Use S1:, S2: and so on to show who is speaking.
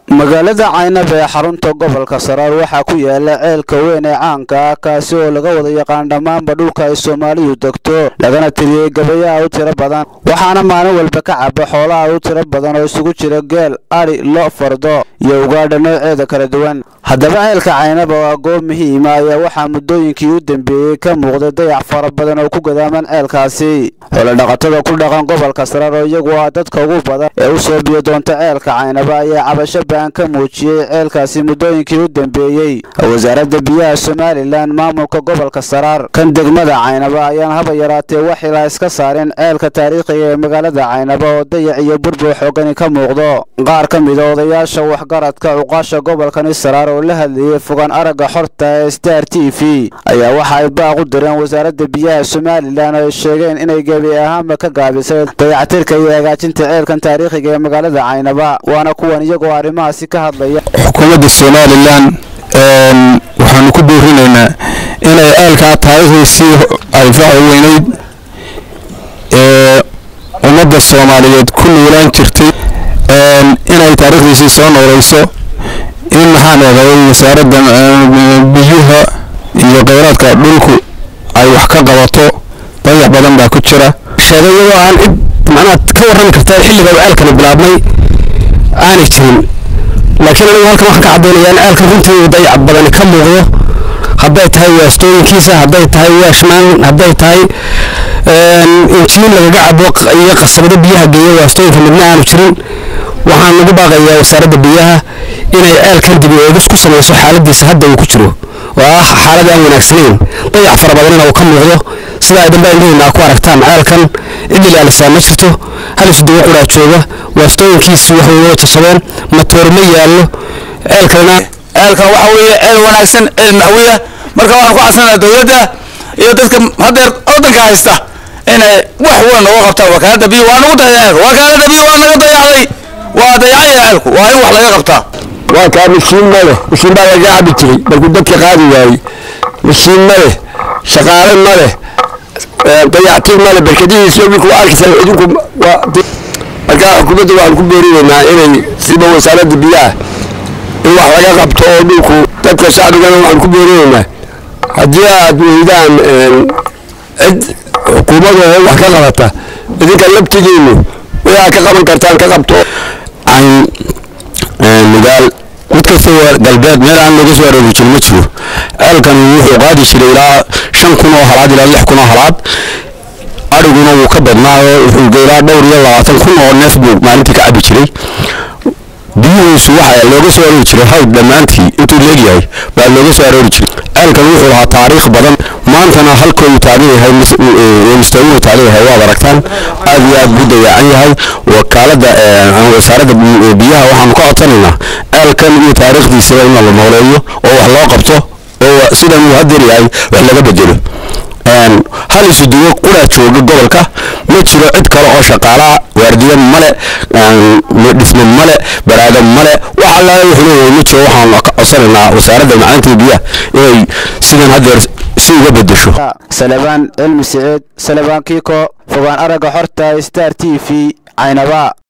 S1: magaalada caynab ee xarunta gobolka saraar waxaa ku yaala ceelka weyn ee caanka ah kaasi oo laga wada yaqaan dhammaanba dhulka ay soomaalidu degto lagana tiriyey gabayaha u tiro badan waxaana maalin walba ka caba xoolaha u tiro badan oo isugu jira geel adhi lo fardo iyo ugaadha nooceeda kala duwan haddaba ceelka caynaba waa goob muhiima ayaa waxaa muddooyinkii u dambeeyey ka muuqday dayac fara badan oo ku gadaaman ceelkaasi xoolodhaqatada ku dhaqan gobolka saraar oo iyagu ah dadka ugu badan ee u soo biyo doonta ceelka caynaba ayaa cabasho baan ka muujiyey ceelkaasi muddooyinkii u dambeeyey wasaaradda biyaha somalilan maamulka gobolka saraar kan degmada caynaba ayaan haba yaraatee wax ilaa iska saarin ceelka taariikhiga ee magaalada caynaba oo dayac iyo burbur xoogani ka muuqdo qaar ka mida odayaasha waxgaradka cuqaasha gobolkani saraar oo la hadlayey fogaan aragga xorta ee star t v ayaa waxa ay baaq u direen wasaaradda biyaha somalilan oo ay sheegeen inay gebi ahaanba ka gaabisay dayactirka iyo hagaajinta ceelkan taariikhiga ee magaalada caynaba waana kuwan iyagoo arrimahaasi ka hadlaya
S2: xukuumadda somalilan waxaanu ku boorinaynaa inay ceelkaa taariikhdiisii alfaca weyneyd ee ummadda soomaaliyeed ku nuulaan jirtay inay taariikhdiisii soo nooleyso in maxaan eeday wasaaradda biyuha iyo kheyraadka dhulku ay wax ka qabato dayax badan baa ku jira
S3: sheegay iyadoo aan cid macnaha ka warrami karta xilliga uu ceelkani bilaabmay aanay jirin laakiin anigu halkan waxaan ka caddaynayaa in ceelkan runtii uu dayac badani ka muuqdo hadday tahay waastooyinkiisa hadday tahay waashmaan hadday tahay injiin lagaga cabo iyo qasabado biyaha geeya waastooyinka midna aanu jirin waxaan lagu baaqayaa wasaaradda biyaha inay ceelkan dib u eegis ku samayso xaaladiisa hadda uu ku jiro oo ah xaalad aan wanaagsanayn dayac fara badanina uu ka muuqdo sida ay dambe indhaheena ku aragtaan ceelkan cid ilaalisaa ma jirto halis duwo quraa jooga waastooyinkiisi wax way jabsadeen matoor ma yaallo ceelkana
S4: ceelkan waxa weeye ceel wanaagsan ceel maxwiya marka waxaan ku casnanaa dowladda iyo dadka haddeer waddanka haysta inay wax weyn nooga qabtaan wakaalada biyo waa nagu dayay ceelka wakaalada biyo waa naga dayacday waa dayacaya ceelku waa in wax laga qabtaa
S2: waa kaa mishiin ma leh mishiin baa laga cabi jiray markuu dadka qaadi waayey mishiin ma leh shaqaale ma leh dayactir ma leh barkadihiisa idinku arkaysa idinku marka xukuumadda waxaan ku boorinaynaa inay siba wasaaradda biyaha in wax laga qabto oo dhulku dadka shacbigana waxaan ku boorinaynaa haddii aad weydaan cid xukuumadda oo wax ka qabata idinka laftigiinu waxaa ka qaban kartaan ka qabto mugaal mid kasta galbeed meel aan looga soo aroori jirin ma jiro ceelkan wuxuu qaadi jiray ilaa shan kun oo halaad ilaa lix kun oo halaad adhiguna wuu ka badnaayo wuxuu ilaa dhowr iyo labaatan kun oo neef buu maalintii ka cabi jiray biyuhiisu waxa looga soo aroori jiray hawd dhammaantii intuu leegyahay baa looga soo aroori jiray ceelkan wuxuu lahaa taariikh badan maantana halka uu taagan yahay mustawin uu taagan yahay waad aragtaan aad iyo aad buu dayacan yahay wakaalada wasaaradda biyaha waxaanu ka codsanaynaa ceelkan iyo taariikhdiisa in la nooleeyo oo wax loo qabto oo sidan uu hadeer yahay wax laga bedelo hal isuduwo quraa jooga gobolka ma jiro cid kale oo shaqaalaha waardiya male dhismo male baraado male wax allaala wuxuu leeyahay ma jiro waxaan ka codsanaynaa wasaaradda macalinta biyaha inay sidan hadeer si uga bedesho
S1: salebaan cilmi siciid salebaan kiiko fogaan aragga xorta star t v caynaba